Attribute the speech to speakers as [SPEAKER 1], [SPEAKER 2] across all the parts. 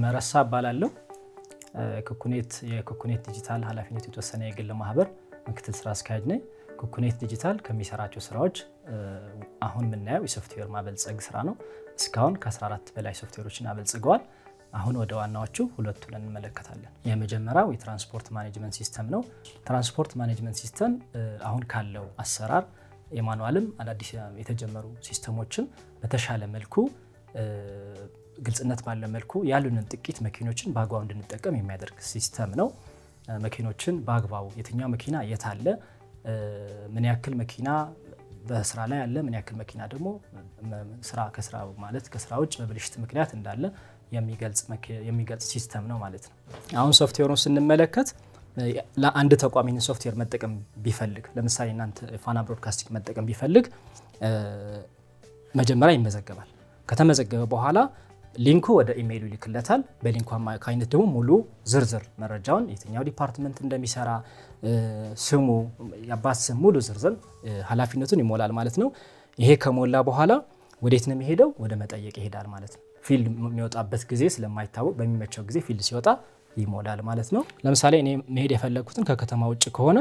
[SPEAKER 1] መረሳ እባላለሁ። ኩኩኔት የኩኩኔት ዲጂታል ኃላፊነቱ የተወሰነ የግል ማህበር ምክትል ስራ አስኪያጅ ነኝ። ኩኩኔት ዲጂታል ከሚሰራቸው ስራዎች አሁን የምናየው የሶፍትዌር ማበልጸግ ስራ ነው። እስካሁን ከ14 በላይ ሶፍትዌሮችን አበልጽገዋል። አሁን ወደ ዋናዎቹ ሁለቱን እንመለከታለን። የመጀመሪያው የትራንስፖርት ማኔጅመንት ሲስተም ነው። ትራንስፖርት ማኔጅመንት ሲስተም አሁን ካለው አሰራር የማኑዋልም አዳዲስ የተጀመሩ ሲስተሞችን በተሻለ መልኩ ግልጽነት ባለ መልኩ ያሉንን ጥቂት መኪኖችን በአግባቡ እንድንጠቀም የሚያደርግ ሲስተም ነው። መኪኖችን በአግባቡ የትኛው መኪና የት አለ፣ ምን ያክል መኪና በስራ ላይ አለ፣ ምን ያክል መኪና ደግሞ ስራ ከስራ ማለት ከስራ ውጭ በብልሽት ምክንያት እንዳለ የሚገልጽ ሲስተም ነው ማለት ነው። አሁን ሶፍትዌሩን ስንመለከት ለአንድ ተቋም ይህን ሶፍትዌር መጠቀም ቢፈልግ ለምሳሌ እናንተ ፋና ብሮድካስቲንግ መጠቀም ቢፈልግ መጀመሪያ ይመዘገባል። ከተመዘገበ በኋላ ሊንኩ ወደ ኢሜይሉ ይልክለታል። በሊንኩ አማካኝነት ደግሞ ሙሉ ዝርዝር መረጃውን የትኛው ዲፓርትመንት እንደሚሰራ ስሙ፣ የአባት ስም፣ ሙሉ ዝርዝር ኃላፊነቱን ይሞላል ማለት ነው። ይሄ ከሞላ በኋላ ወዴት ነው የሚሄደው? ወደ መጠየቅ ይሄዳል ማለት ነው። ፊልድ የሚወጣበት ጊዜ ስለማይታወቅ በሚመቸው ጊዜ ፊልድ ሲወጣ ይሞላል ማለት ነው። ለምሳሌ እኔ መሄድ የፈለግኩትን ከከተማ ውጭ ከሆነ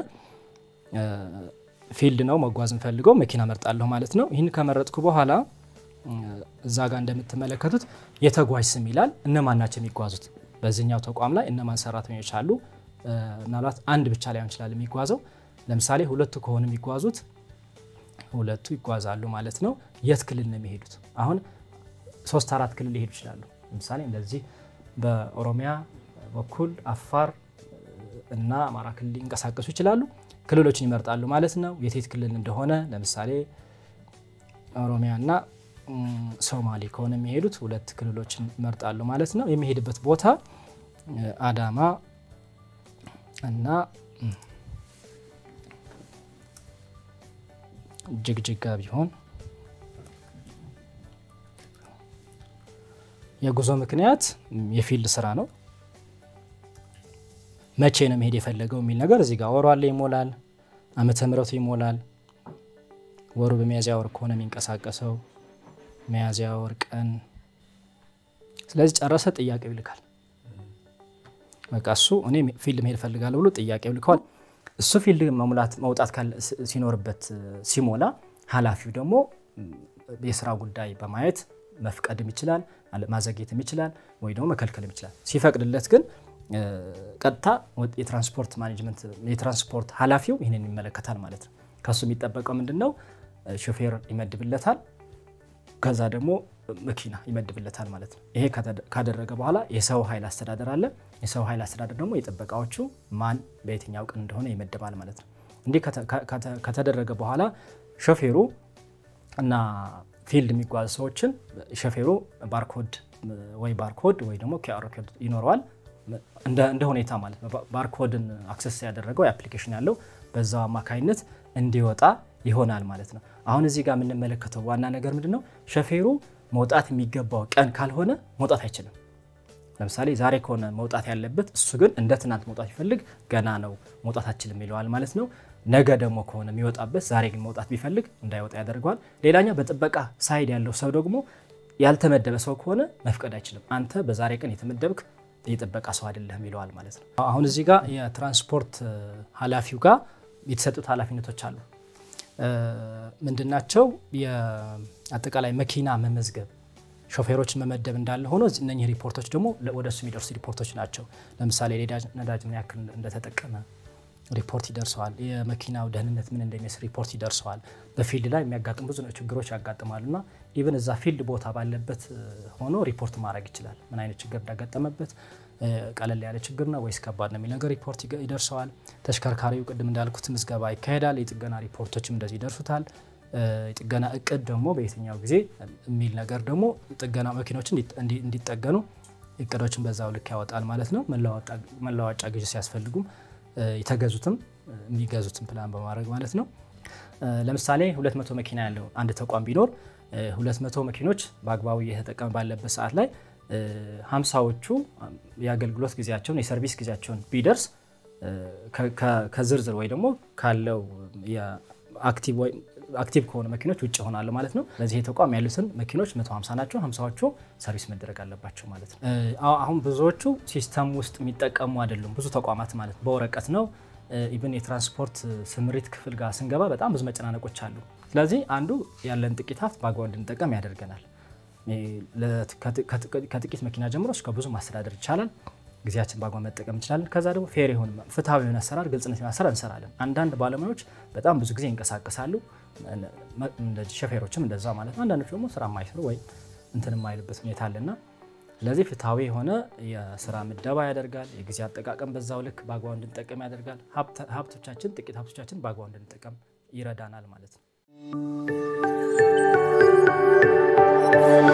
[SPEAKER 1] ፊልድ ነው መጓዝ እንፈልገው መኪና መርጣለሁ ማለት ነው። ይህን ከመረጥኩ በኋላ እዛ ጋር እንደምትመለከቱት የተጓዥ ስም ይላል። እነማን ናቸው የሚጓዙት? በዚህኛው ተቋም ላይ እነማን ሰራተኞች አሉ? ምናልባት አንድ ብቻ ላይሆን ይችላል የሚጓዘው። ለምሳሌ ሁለቱ ከሆኑ የሚጓዙት ሁለቱ ይጓዛሉ ማለት ነው። የት ክልል ነው የሚሄዱት? አሁን ሶስት አራት ክልል ሊሄዱ ይችላሉ። ለምሳሌ እንደዚህ በኦሮሚያ በኩል አፋር እና አማራ ክልል ሊንቀሳቀሱ ይችላሉ። ክልሎችን ይመርጣሉ ማለት ነው። የቴት ክልል እንደሆነ ለምሳሌ ኦሮሚያ እና ሶማሌ ከሆነ የሚሄዱት ሁለት ክልሎችን ይመርጣሉ ማለት ነው። የሚሄድበት ቦታ አዳማ እና ጅግጅጋ ቢሆን የጉዞ ምክንያት የፊልድ ስራ ነው። መቼ ነው መሄድ የፈለገው የሚል ነገር እዚህ ጋር ወሩ አለ ይሞላል። ዓመተ ምሕረቱ ይሞላል። ወሩ በሚያዝያ ወር ከሆነ የሚንቀሳቀሰው ሚያዝያ ወር ቀን። ስለዚህ ጨረሰ፣ ጥያቄው ይልካል። በቃ እሱ እኔ ፊልድ መሄድ እፈልጋለሁ ብሎ ጥያቄው ይልከዋል። እሱ ፊልድ መሙላት መውጣት ሲኖርበት ሲሞላ፣ ኃላፊው ደግሞ የስራ ጉዳይ በማየት መፍቀድም ይችላል፣ ማዘግየትም ይችላል፣ ወይ ደግሞ መከልከልም ይችላል። ሲፈቅድለት ግን ቀጥታ የትራንስፖርት ማኔጅመንት የትራንስፖርት ኃላፊው ይህንን ይመለከታል ማለት ነው። ከሱ የሚጠበቀው ምንድን ነው? ሾፌር ይመድብለታል፣ ከዛ ደግሞ መኪና ይመድብለታል ማለት ነው። ይሄ ካደረገ በኋላ የሰው ኃይል አስተዳደር አለ። የሰው ኃይል አስተዳደር ደግሞ የጥበቃዎቹ ማን በየትኛው ቀን እንደሆነ ይመድባል ማለት ነው። እንዲህ ከተደረገ በኋላ ሾፌሩ እና ፊልድ የሚጓዙ ሰዎችን ሾፌሩ ባርኮድ ወይ ባርኮድ ወይ ደግሞ ኪአር ኮድ ይኖረዋል እንደ ሁኔታ ማለት ነው። ባርኮድን አክሰስ ያደረገው የአፕሊኬሽን ያለው በዛው አማካኝነት እንዲወጣ ይሆናል ማለት ነው። አሁን እዚህ ጋር የምንመለከተው ዋና ነገር ምንድን ነው? ሾፌሩ መውጣት የሚገባው ቀን ካልሆነ መውጣት አይችልም። ለምሳሌ ዛሬ ከሆነ መውጣት ያለበት እሱ ግን እንደ ትናንት መውጣት ይፈልግ ገና ነው መውጣት አችልም ይለዋል ማለት ነው። ነገ ደግሞ ከሆነ የሚወጣበት ዛሬ ግን መውጣት ቢፈልግ እንዳይወጣ ያደርገዋል። ሌላኛው በጥበቃ ሳይድ ያለው ሰው ደግሞ ያልተመደበ ሰው ከሆነ መፍቀድ አይችልም። አንተ በዛሬ ቀን የተመደብክ የጥበቃ ሰው አይደለህም ይለዋል ማለት ነው። አሁን እዚህ ጋር የትራንስፖርት ኃላፊው ጋር የተሰጡት ኃላፊነቶች አሉ። ምንድናቸው? የአጠቃላይ መኪና መመዝገብ፣ ሾፌሮችን መመደብ እንዳለ ሆኖ እነኚህ ሪፖርቶች ደግሞ ወደ እሱ የሚደርሱ ሪፖርቶች ናቸው። ለምሳሌ ነዳጅ ምን ያክል እንደተጠቀመ ሪፖርት ይደርሰዋል። የመኪናው ደህንነት ምን እንደሚመስል ሪፖርት ይደርሰዋል። በፊልድ ላይ የሚያጋጥሙ ብዙ ችግሮች ያጋጥማሉ እና ኢቨን እዛ ፊልድ ቦታ ባለበት ሆኖ ሪፖርት ማድረግ ይችላል። ምን አይነት ችግር እንዳጋጠመበት ቀለል ያለ ችግር ነው ወይስ ከባድ ነው የሚል ነገር ሪፖርት ይደርሰዋል። ተሽከርካሪው ቅድም እንዳልኩት ምዝገባ ይካሄዳል። የጥገና ሪፖርቶችም እንደዚህ ይደርሱታል። የጥገና እቅድ ደግሞ በየትኛው ጊዜ የሚል ነገር ደግሞ ጥገና መኪኖች እንዲጠገኑ እቅዶችን በዛው ልክ ያወጣል ማለት ነው። መለዋወጫ ግዢ ሲያስፈልጉም የተገዙትም የሚገዙትን ፕላን በማድረግ ማለት ነው። ለምሳሌ 200 መኪና ያለው አንድ ተቋም ቢኖር 200 መኪኖች በአግባቡ እየተጠቀመ ባለበት ሰዓት ላይ ሀምሳዎቹ የአገልግሎት ጊዜያቸውን የሰርቪስ ጊዜያቸውን ቢደርስ ከዝርዝር ወይ ደግሞ ካለው አክቲቭ አክቲቭ ከሆኑ መኪኖች ውጭ ይሆናሉ ማለት ነው። ለዚህ ተቋም ያሉትን መኪኖች 150 ናቸው። 50ዎቹ ሰርቪስ መደረግ አለባቸው ማለት ነው። አሁን ብዙዎቹ ሲስተም ውስጥ የሚጠቀሙ አይደሉም። ብዙ ተቋማት ማለት በወረቀት ነው። ኢቨን የትራንስፖርት ስምሪት ክፍል ጋር ስንገባ በጣም ብዙ መጨናነቆች አሉ። ስለዚህ አንዱ ያለን ጥቂት ሀብት በአግባቡ እንድንጠቀም ያደርገናል። ከጥቂት መኪና ጀምሮ እስከ ብዙ ማስተዳደር ይቻላል። ጊዜያችን በአግባቡ መጠቀም እንችላለን። ከዛ ደግሞ ፌር የሆነ ፍትሐዊ የሆነ አሰራር፣ ግልጽነት የሆነ አሰራር እንሰራለን። አንዳንድ ባለሙያዎች በጣም ብዙ ጊዜ ይንቀሳቀሳሉ። ሾፌሮችም እንደዛ ማለት ነው። አንዳንዶች ደግሞ ስራ የማይሰሩ ወይ እንትን የማይሉበት ሁኔታ አለና ስለዚህ ፍትሐዊ የሆነ የስራ ምደባ ያደርጋል። የጊዜ አጠቃቀም በዛው ልክ በአግባቡ እንድንጠቀም ያደርጋል። ሀብቶቻችን ጥቂት ሀብቶቻችን በአግባቡ እንድንጠቀም ይረዳናል ማለት ነው።